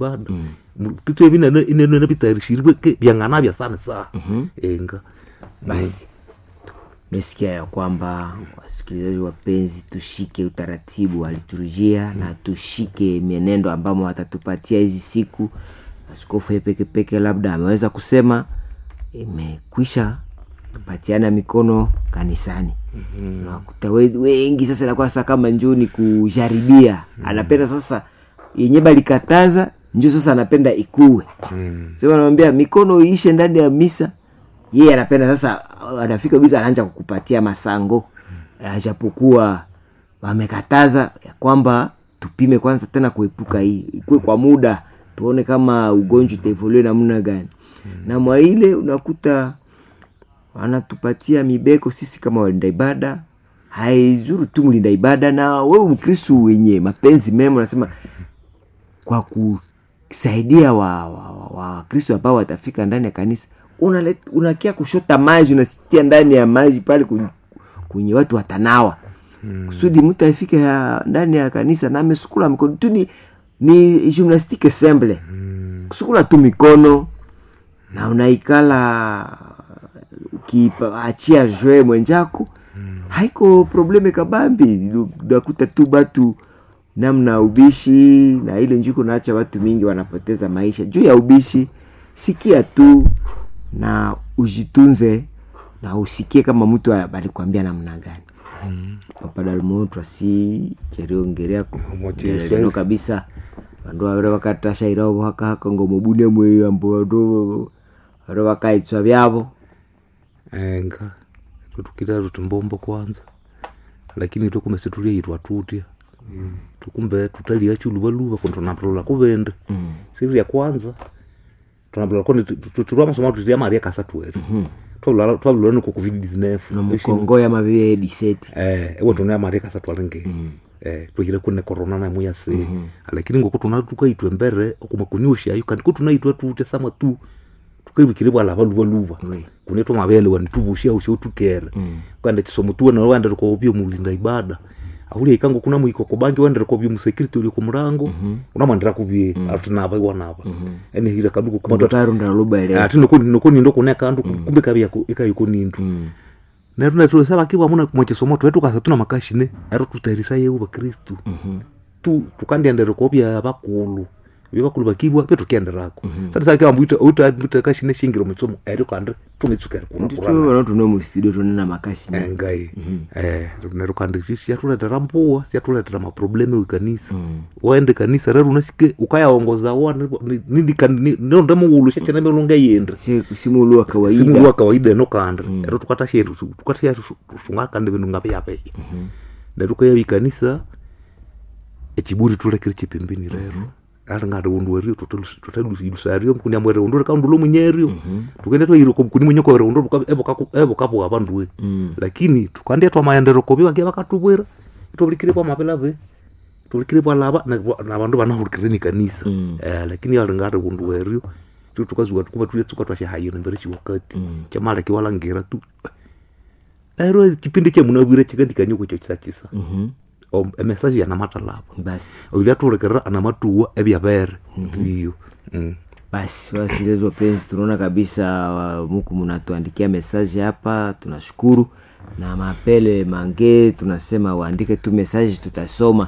ibada mm. kitu evi ineno vitayarishiriwe ke vyang'ana vya sana saa enga basi mesikia ya kwamba wasikilizaji wapenzi tushike utaratibu wa liturujia na tushike mienendo ambamo watatupatia hizi siku askofu ye pekepeke labda ameweza kusema imekwisha kupatiana mikono kanisani mm-hmm. nakuta we- wengi sasa inakuwa sasa kama njoo ni kujaribia mm-hmm. anapenda sasa yenye balikataza njo sasa anapenda ikuwe mm. sema anamwambia mikono iishe ndani ya misa yeye anapenda sasa anafika bisa anaanza kukupatia masango ajapokuwa wamekataza ya kwamba tupime kwanza tena kuepuka hii ikuwe kwa muda tuone kama ugonjwa utaevolue namna gani na mwa ile unakuta wanatupatia mibeko sisi kama walinda ibada haizuru tu mlinda ibada na wewe mkristu wenye mapenzi mema unasema kwa kusaidia wa, wa, wa, wa kristo ambao watafika ndani ya kanisa unalet, unakia kushota maji unasitia ndani ya maji pale kun- kwenye watu watanawa hmm. kusudi mtu afike ya, ndani ya kanisa na amesukula mikono tu ni, ni gymnastique semble hmm. kusukula tu mikono na unaikala ukiachia jwe mwenjako hmm. haiko probleme kabambi unakuta tu batu namna ubishi na ile njuko naacha watu mingi wanapoteza maisha juu ya ubishi sikia tu na ujitunze na usikie kama mtu alikwambia namna gani mm. papadalmo twasi cheriongerea Motisha. lero kabisa vandu vavire vakatasha iravo hakahaka ngomobune mweyo ambo vandu vare vakaitswa vyavo enga tutukira tutumbombo kwanza lakini tukume situliaitwa tutya tukumbe tutalia chuluvaluva kondo tunapolola kuvende Mm. siri ya kwanza tunapolola kondi tulwa masomo tutia maria kasa tuwetu twavulala twavulala niko covid 19 na mukongo ya mavie diseti eh ewe tuna maria kasa twalingi eh twihire kune corona na muya se lakini ngoko tuna tukaitwe mbere okuma kunyusha ayo kandi kutunaitwe tutya sama tu tukaibikire bwala baluva luva Oui. kunetwa mabele wanitubushia usho tukere kwanda chisomo tuwe na wanda ko byo mulinda ibada ahuli ikango kuna mwiko ko bangi wanda ko byo musecurity uli ku murango unamandira kubye atunaba iwanaba ene hira kanduko kuma ndotarunda luba ile ati noko noko nindo kune kandu kumbe kabya ikayiko nindu nero na tuwe saba kiwa muna mwache somo twetu kasa tuna makashine ero tutairisa yeu bakristu tu tukandiendere ko bya bakulu bya bakulu bakibwa pe tukenderako sasa sasa kiwa mbuita uta mbuita kashine shingiro mutsomo ero kandi tumitsukere kuna ndito vanotuno mustudio tonena makashi engai eh nero kandi siatuletera mpuwa siatuletera maprobleme wikanisa waende kanisa rero unasike ukayaongoza wa ndio muulu shachana melonga yendre simulu wa kawaida simulwa kawaida eno kanda ero tukatasheru tukatasheru sunga kandi bintu ngape yape nero kaya wikanisa echiburi tulekere chipembeni rero ari ngati undu werio tutalusilusario mkuni amwere undu rekandulo munyerio tukende twairo mkuni munyoko were undu evo kapo avanduwe lakini tukandia twamaendero kovi vakia vakatuvwera itovulikire kwa mapelave tulikire pwalava na vandu vanavulikire ni kanisa Eh, lakini ari ngati undu werio tu tukazuka tukuva tuletsuka twashahayire mbere chiwakati chamala kiwalangira tu ero chipindi chemunavwire chikandikanyoko cho chisachisa emesaji yanamatalava basi oilia turekerera ana matuwa evyavere iyo Mm. basi wasikilizaji wapenzi tunaona kabisa wa- muku mnatuandikia mesaji hapa tunashukuru na mapele mange tunasema waandike tu mesaji tutasoma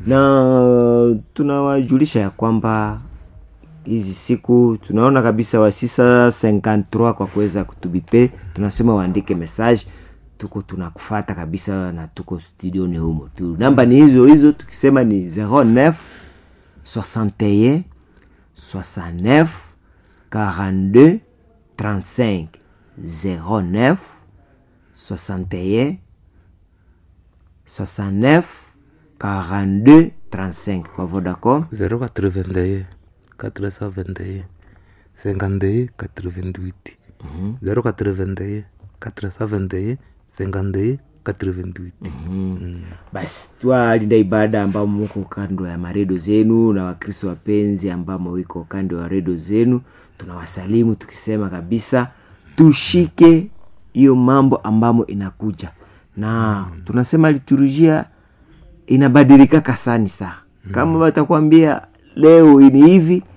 na tunawajulisha ya kwamba hizi siku tunaona kabisa wa 653 kwa kuweza kutubipe tunasema waandike message tuko tunakufata kabisa na tuko studioni humo tu namba ni hizo hizo tukisema ni 09 61 69 42 35 09 61 69 42 35 kwa vodacom 081 471 51 88 081 471 51 88 basi twalinda ibada ambamo muko kando ya maredio zenu na wakristo wapenzi ambamo wiko kando ya redio zenu tunawasalimu tukisema kabisa tushike hiyo mambo ambamo inakuja na tunasema liturujia inabadilika kasani saa kama watakwambia leo ni hivi